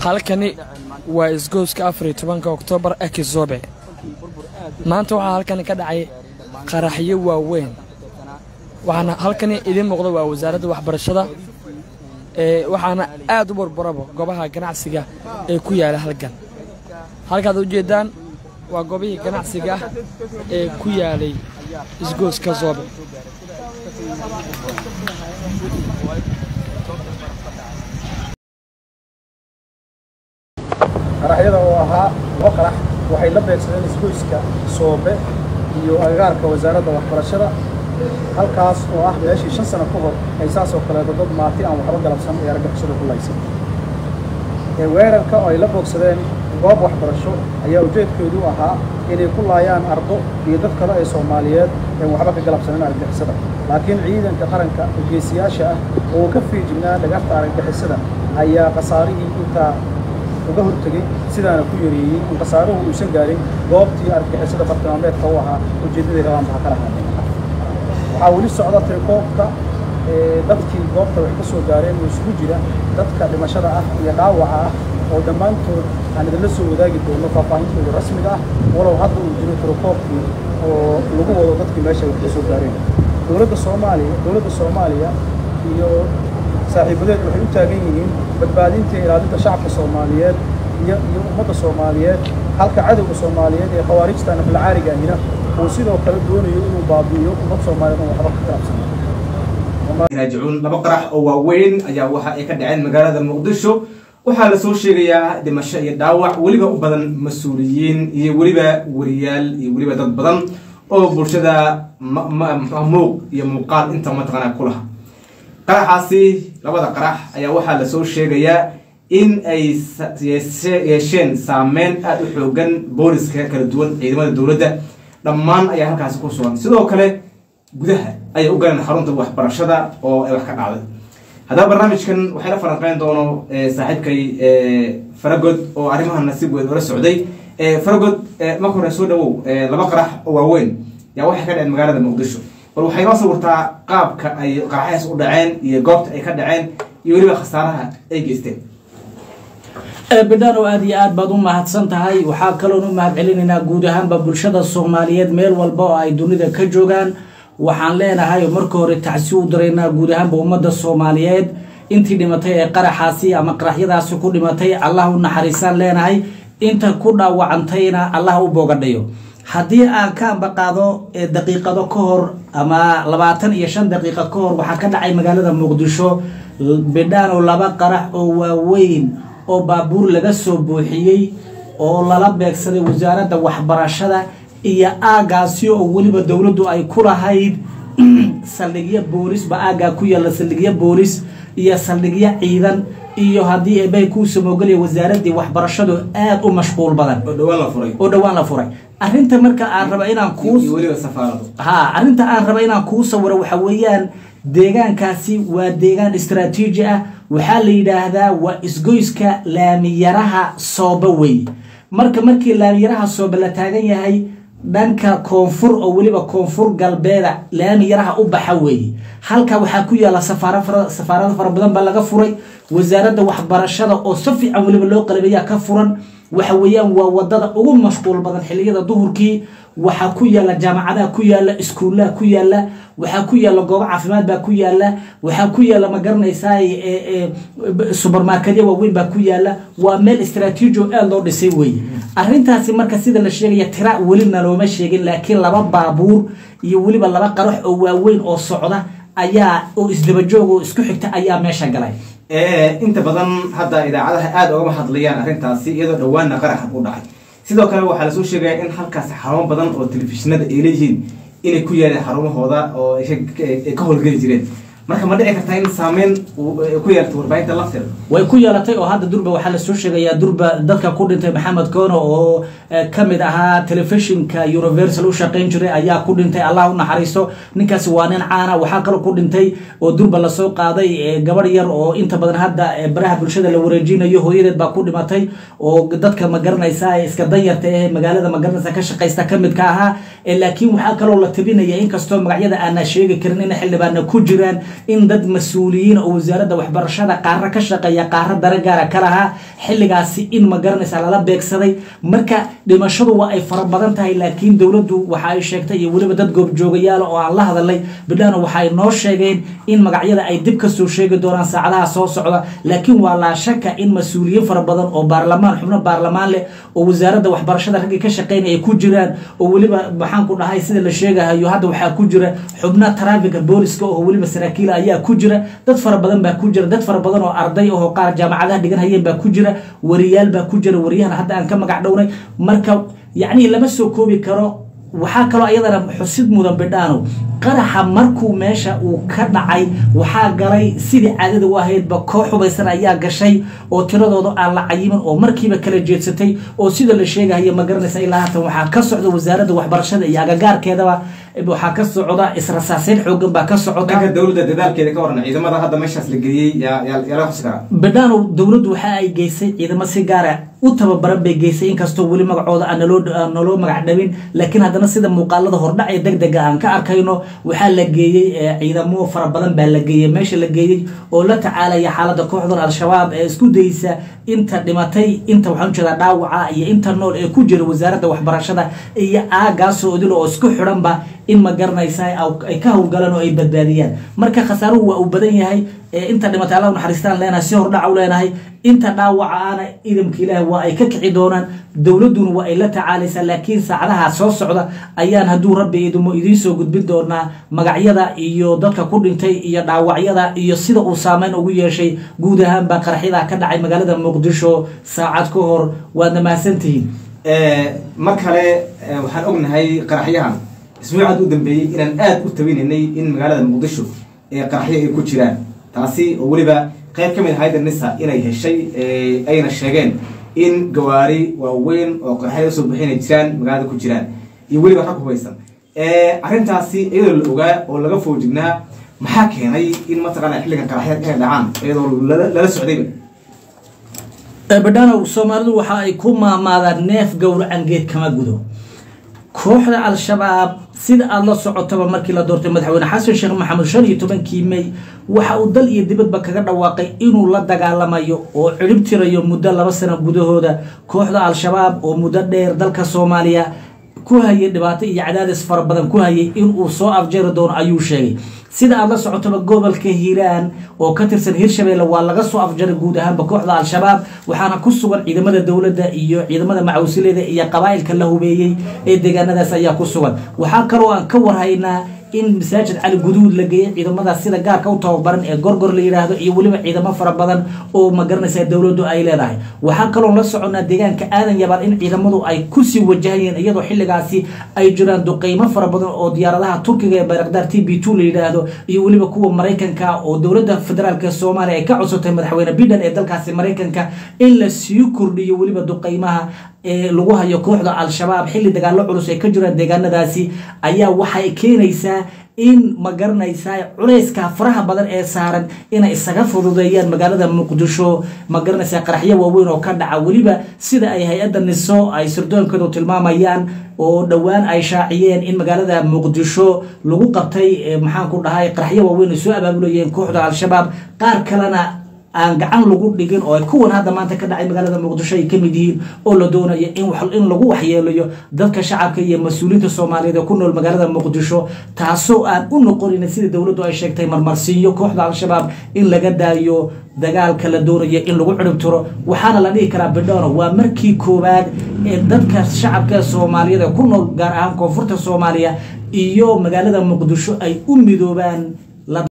halkani waa isgooska afar iyo tobanka oktoobar akizobe maanta waxaa halkani ka dhacay qaraxyo waaweyn waxaana halkani idiin muuqda waa wasaaradda waxbarashada ee waxaana aad u barbaraba goobaha ganacsiga ee ku yaala halkan halkaad ujeeddaan waa goobihii ganacsiga ah ee ku yaalay isgooska zoobe qaraxyada oo ahaa laba qarax waxay la beegsadeen isgoyska soobe iyo agagaarka wasaaradda waxbarashada halkaas oo ah meeshii shan sano ka hor ay saas oo kaleeto dad maati aan waxba galabsan ee argagixisada ku laysan ee weerarka oo ay la boogsadeen goob waxbarasho ayaa ujeedkoodu ahaa inay ku laayaan ardo iyo dad kale ee soomaaliyeed een waxba ka galabsanin argagixisada laakiin ciidanka qaranka geesiyaasha ah oo uu ka fiijignaa dhagarta argagixisada ayaa khasaarihii intaa uga hortegey sidaana ku yareeyey in khasaaruhu uusan gaarin goobtii argagixisada bartilmaameedka u ahaa ujeeddaday rabaan baa kala hadleen waxaa weli socda tirkoobka dadkii goobta wax ka soo gaareen oo isugu jira dadka dhimashada ah iyo dhaawaca ah oo dhammaantood aan idinla soo wadaagi doono faahfaahintooda rasmiga ah walow hadda uu jiro tirkoobkii oo lagu wado dadkii meesha wax ka soo gaareen dowladda soomaaliya dowladda soomaaliya iyo saaxiibadeed waxay u taagan yihiin badbaadinta iyo ilaalinta shacabka soomaaliyeed iyo iyo ummadda soomaaliyeed halka cadowga soomaaliyeed ee khawaarijta naflacaariga ahina uu sidoo kale doonayo inuu baabi'iyo ummad soomaaliyeed oo waxba ka galabsan raajicuun laba qarax oo waaweyn ayaa waxa ay ka dhaceen magaalada muqdisho waxaa lasoo sheegayaa dhimasho iyo dhaawac weliba u badan mas-uuliyiin iyo weliba wariyaal iyo weliba dad badan oo bulshada muuq iyo muuqaal inta mataqaanaa ku laha qaraxaasi labada qarax ayaa waxaa lasoo sheegayaa in ay yeesheen saameyn aada u xoogan booliska kala duwan ciidamada dowladda dhammaan ayaa halkaasi ku sugan sidoo kale gudaha ayay u galeen xarunta waxbarashada oo ay wax ka dhacday haddaba barnaamijkan waxay la falanqeyn doono saaxiibkay faragod oo arrimaha nasiib weyn oola socday faragod marka hore soo dhawow laba qarax oo waaweyn yaa waxay ka dhaceen magaalada muqdisho bal waxay noo sawirtaa qaabka ay qaraxyahaas u dhaceen iyo goobta ay ka dhaceen iyo weliba khasaaraha ay geysteen bidhano aada iyo aad baad u mahadsan tahay waxaa kaloon u mahad celinaynaa guud ahaanba bulshada soomaaliyeed meel walba oo ay dunida ka joogaan waxaan leenahay marka hore tacsi u diraynaa guud ahaanba ummadda soomaaliyeed intii dhimatay ee qaraxaasi ama qaraxyadaasi ku dhimatay allah u naxariisaan leenahay inta ku dhaawacantayna allah u boogadhayo haddii aan ka ambaqaado daqiiqado ka hor ama labaatan iyo shan daqiiqo ka hor waxaa ka dhacay magaalada muqdisho bidhaano laba qarax oo waaweyn oo baabuur laga soo buuxiyey oo lala beegsaday wasaaradda waxbarashada iyo aagaasi oo weliba dowladdu ay ku lahayd saldhigyo boolis ba aagaa ku yaalla saldhigyo boolis iyo saldhigyo ciidan iyo haddii ebay kuu samoogeliya wasaaraddii waxbarashadu aada u mashquul badan oo dhawaan la furay oo dhowaan la furay arrinta marka aan raba inaan kuu iyo weliba safaaradu ha arrinta aan raba inaan kuu sawiro waxa weeyaan deegaankaasi waa deegaan istraatiiji ah waxaa la yidhaahdaa waa isgoyska laamiyaraha sooba wey marka markii laamiyaraha sooba la taagan yahay dhanka koonfur oo weliba koonfur galbeeda laamiyaraha u baxa weeye halka waxaa ku yaalla safaarado fara badan baa laga furay wasaaradda waxbarashada oo si fiican weliba loo qalabeeyaa ka furan waxa weeyaan waa wadada ugu mashquul badan xilliyada duhurkii waxaa ku yaalla jaamacadaha ku yaalla iskuullaha ku yaalla waxaa ku yaalla goobo caafimaad baa ku yaalla waxaa ku yaalla ma garanaysaa subermarketya waaweyn baa ku yaalla waa meel istraatiiji oo aada loo dhisay weeye arrintaasi marka sida la sheegaya tira welina looma sheegin laakiin laba baabuur iyo weliba laba qarax oo waaweyn oo socda ayaa oo isdabajoog oo isku xigta ayaa meesha galay inta badan hadda idaacadaha aada ogama hadlayaan arrintaasi iyadoo dhowaanna qaraxa u dhacay sidoo kale waxaa lasoo sheegaya in halkaasi xarumo badan oo telefishinada ay leeyihiin inay ku yaaleen xarumahooda oo ay ka howlgeli jireen marka ma dhici kartaa in saameyn ku yeelto warbaahinta lafteeda way ku yeelatay oo hadda durba waxaa lasoo sheegayaa durba dadka ku dhintay maxamed koono oo ka mid ahaa telefishinka universal u shaqayn jiray ayaa ku dhintay allah u naxariisto ninkaasi waa nin caana waxaa kaloo ku dhintay oo durba lasoo qaaday gabadh yar oo inta badan hadda baraha bulshada la wareejinayo hooyadeed baa ku dhimatay oo dadka ma garanaysa iska danyarta ee magaalada ma garanaysa ka shaqaysta ka mid ka ahaa laakiin waxaa kaloo la tabinaya inkastoo magacyada aanaa sheegi karin in xildhibaana ku jiraan in dad mas-uuliyiin oo wasaaradda waxbarashada qaara ka shaqeeya qaara dare gaara ka lahaa xilligaasi in ma garanaysa lala beegsaday marka dhimashadu waa ay fara badan tahay laakiin dowladdu waxa ay sheegtay iyo weliba dad goobjoogayaala oo aan la hadalay bidhaano waxa ay noo sheegeen in magacyada ay dib kasoo sheegi doonaan saacadaha soo socda laakiin waa laa shaka in mas-uuliyiin fara badan oo baarlamaan xubno baarlamaan leh oo wasaaradda waxbarashada raggii ka shaqeynaya ay ku jiraan oo weliba maxaan ku dhahay sida la sheegahayo hadda waxaa ku jira xubna trafika booliska oo weliba saraakiila ayaa ku jira dad fara badan baa ku jira dad fara badan oo arday oo qaar jaamacadaha dhigan hayeen baa ku jira wariyaal baa ku jira wariyahana hadda aan ka magac dhownay marka yacni lama soo koobi karo waxaa kaloo iyadana xusid mudan bidhaano qaraxa markuu meesha uu ka dhacay waxaa galay sidii caadada u ahaydba koox hubaysan ayaa gashay oo tiradooda aan la cayimin oo markiiba kala jeedsatay oo sida la sheegahayo ma garanaysa ilaa haatan waxaa ka socda wasaaradda waxbarashada iyo agagaarkeedaba waxaa ka socda israsaaseyn xoogan baa ka socota dhanka dowladda dadaalkeeda ka waran ciidamada hadda meeshaas la geeyey yaa yaa yaa laga xusi karaa bidhaano dowladdu waxa ay geysay ciidamo si gaara u tababaran bay geysay inkastoo weli magacooda aan naloo aan naloo magac dhabin laakiin haddana sida muuqaalada hordhac ee deg dega aan ka arkayno waxaa la geeyey ciidamo fara badan baa la geeyey meesha la geeyey oo la tacaalaya xaaladda kooxdan al-shabaab ee isku dayeysa inta dhimatay inta waxaan ujeedaa dhaawaca iyo inta nool ee ku jira wasaaradda waxbarashada iyo aagaasoo odil oo isku xidhanba in ma garanaysa ay ka howlgalaan oo ay badbaadiyaan marka khasaaruhu waa uu badan yahay inta dhimatay alla naxariistaan leenahay si hordhaca u leenahay inta dhaawaca aana idamka ilaahi waa ay ka kici doonaan dowladduna waa ay la tacaalaysaa laakiin saacadaha soo socda ayaan hadduu rabbi idimo idiin soo gudbin doonaa magacyada iyo dadka ku dhintay iyo dhaawacyada iyo sida uu saameyn ugu yeeshay guud ahaanba qaraxyada ka dhacay magaalada muqdisho saacad ka hor waadna mahadsantihiin mar kale waxaan ognahay qaraxyahan isbuucaad u dambeeyey inaan aada u tabinaynay in magaalada muqdisho ee qaraxyo ay ku jiraan taasi oo weliba qayb ka mid ahayda nisa inay heshay ayna sheegeen in gawaari waaweyn oo qaraxyada soo bixin ay jiraan magaalada ku jiraan iyo weliba rag hubaysan arrintaasi iyadoo la ogaa oo laga foojignaa maxaa keenay in mataqaana xilligan qaraxyada inay dhacaan iyadoo lala socdayba badhanow soomaalidu waxa ay ku maamaadaan neef gowracan geed kama gudo kooxda al-shabaab sida aada la socotaba markii la doortay madaxweyne xasan sheekh maxamed shan iyo tobankii mey waxa uu dal iyo dibadba kaga dhawaaqay inuu la dagaalamayo oo cirib tirayo muddo laba sano gudahooda kooxda al-shabaab oo muddo dheer dalka soomaaliya ku hayay dhibaato iyo cadaadis fara badan ku hayay inuu soo afjari doono ayuu sheegay sida aada la socotaba gobolka hiiraan oo ka tirsan hirshabeelle waa laga soo afjaray guud ahaanba kooxda al-shabaab waxaana ku sugan ciidamada dowladda iyo ciidamada macawsileeda iyo qabaa'ilka la hubeeyey ee deegaanadaas ayaa ku sugan waxaa kaloo aan ka warhaynaa in masaajid cali guduud la geeyey ciidamadaas sida gaarka u tababaran ee gorgor la yidhaahdo iyo weliba ciidamo fara badan oo ma garanaysa dowladdu ay leedahay waxaa kaloon la soconnaa deegaanka aadan yabaad in ciidamadu ay kusii wajahayeen iyadoo xilligaasi ay jiraan duqeymo fara badan oo diyaaradaha turkiga ee bayrakdaar t b two la yidhaahdo iyo weliba kuwa maraykanka oo dowladda federaalk soomaaliya ay ka codsatay madaxweyne biden ee dalkaasi maraykanka in la sii kordhiyo weliba duqeymaha ee lagu hayo kooxda al-shabaab xilli dagaallo culus ay ka jiraan deegaanadaasi ayaa waxay keenaysaa in ma garanaysaa culayska faraha badan ee saaran inay isaga fududeeyaan magaalada muqdisho ma garanaysaa qaraxyo waaweyn oo ka dhaca weliba sida ay hay-adda niso ay sirdoonkeedu tilmaamayaan oo dhowaan ay shaaciyeen in magaalada muqdisho lagu qabtay maxaan ku dhahay qaraxyo waaweyn ay soo abaabulayeen kooxda al-shabaab qaar kalena aan gacan lagu dhigin oo kuwan hadda maanta ka dhacay magaalada muqdisho ay kamid yihiin oo la doonayo in lagu waxyeelayo dadka shacabka iyo mas-uuliyiinta soomaaliyeed ee ku nool magaalada muqdisho taasoo aan u noqonin sida dowladdu ay sheegtay marmarsiinyo kooxda al-shabaab in laga daayo dagaalka la doonayo in lagu cirib tiro waxaana la dhihi karaa bidhoono waa markii koowaad ee dadka shacabka soomaaliyeed ee ku nool gaar ahaan koonfurta soomaaliya iyo magaalada muqdisho ay u midoobaan